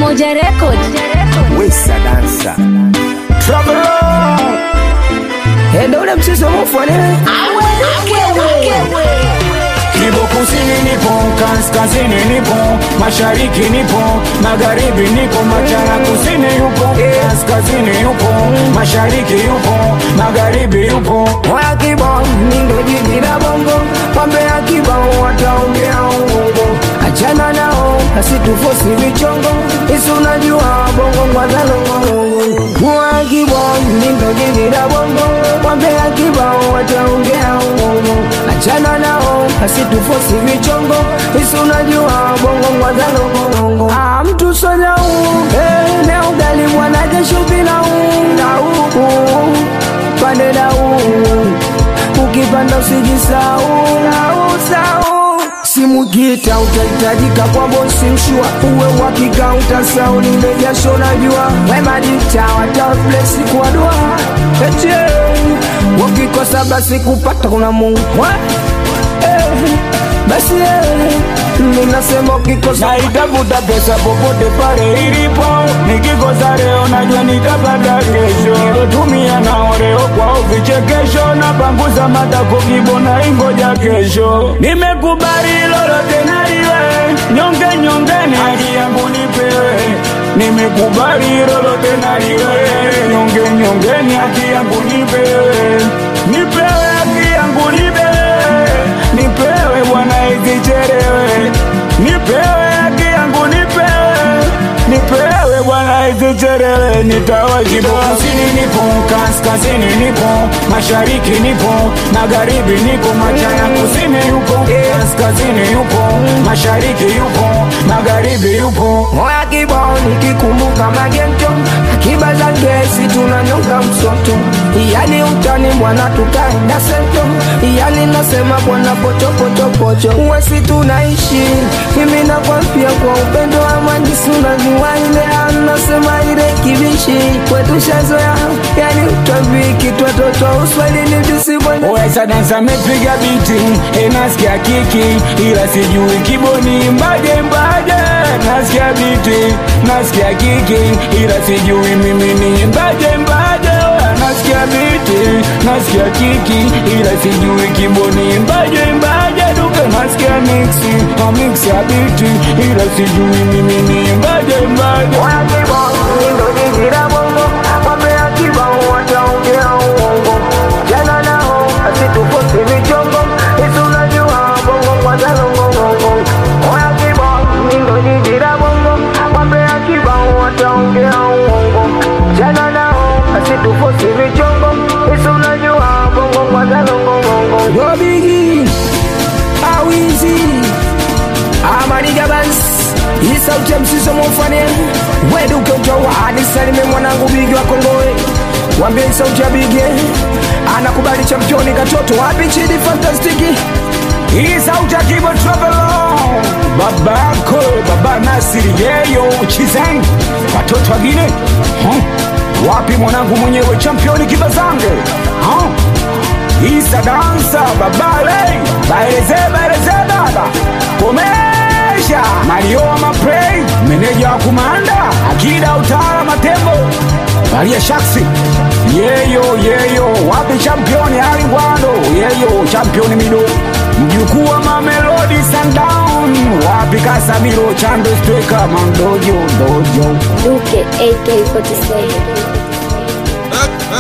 Moja Record. Wesa dansa Trouble Endo ule mchezo mufwane Kibo kusini nipo, kaskazini nipo, mashariki nipo, magharibi nipo, machana kusini yupo, kaskazini yupo, mashariki yupo, magharibi yupo. Oya kibao nindo jiji la bongo Wambea kibao wataongea uongo Achana nao asitufosi vichongo Isu unajua bongo ngwadhalongo Oya kibao nindo jiji la bongo Wambea kibao wataongea uongo Achana nao asitufosi vichongo Isu unajua bongo ngwadhalongo Ah mtu sonya uu Eh leo gali mwana kesho bila uu Na uu pande na uu ukipanda usijisau usau simu gita utahitajika kwa bosi mshua uwe wakika utasau lile jasho najua wemadita wataflesi kwa dua eche wakikosa basi kupata kuna mungu eh, basi eh, minasema ukikosa Naitafuta pesa popote pale ilipo, nikikosa leo najua nitapata kesho. Nilotumia nao leo kwao vichekesho, napanguza matako kibo na ingoja kesho. Nimekubali lolote na liwe, nyonge nyongeni, haki yangu nipewe. Nimekubali lolote na liwe, nyonge nyongeni, haki yangu nipewe. Nipewe haki yangu nipewe, nipewe bwana isichelewe nipewe haki yangu nipewe nipewe bwana isichelewe nitawajibu kusini nipo kaskazini nipo mashariki nipo magharibi nipo machana kusini yupo kaskazini yupo mashariki yupo magharibi yupo moya kibao nikikumbuka magento akiba za gesi tunanyonga msoto iyali utani bwana tutaenda sento iyali nasema bwana pochopochopocho uwesi tunaishi mimi nakwambia kwa upendo amani sunajua ile anasema ile kibishi kwetu shazoya yani utwambiki twatoto uswahilini visibwana Wesa dansa mepiga biti enasikia kiki ila sijui kiboni mbaje mbaje nasikia biti nasikia kiki ila sijui mimi ni mbaje mbaje nasikia biti nasikia kiki ila sijui kiboni mbaje mbaje duke nasikia mixi na mix ya biti ila sijui mimi ni mbaje mbaje Moya kibao nindo jiji la bongo wapea kibao wataongea uongo jana nao asitufosi vichongo isu unajua bongo kwa zalongongongo Moya kibao nindo jiji la bongo wapea kibao wataongea uongo jana nao asitufosi vichongo isu unajua bongo kwa zalongongongo Yo bigi awizi amaniga basi hii sauti ya msiso mufane weduke utowa anisalime mwanangu bigi wa kongoe wambie hii sauti ya bigi anakubali championi katoto wapi chidi fantastiki Hii sauti ya Kibo Travel Baba yako Baba Nasiri yeyo Chizeng Watoto wagine huh? Wapi mwanangu mwenyewe championi kibazange huh? Isa dansa babale Baeleze baeleze baba Komesha Mario wa maprey Meneja wa kumanda Akida utara matembo Maria Shaksi Yeyo yeyo Wapi championi Ali Ngwando Yeyo championi mido Mjukuu wa Mamelodi Sundown Wapi Kasamiro Chando Steka Mandojo Dojo Duke AK47.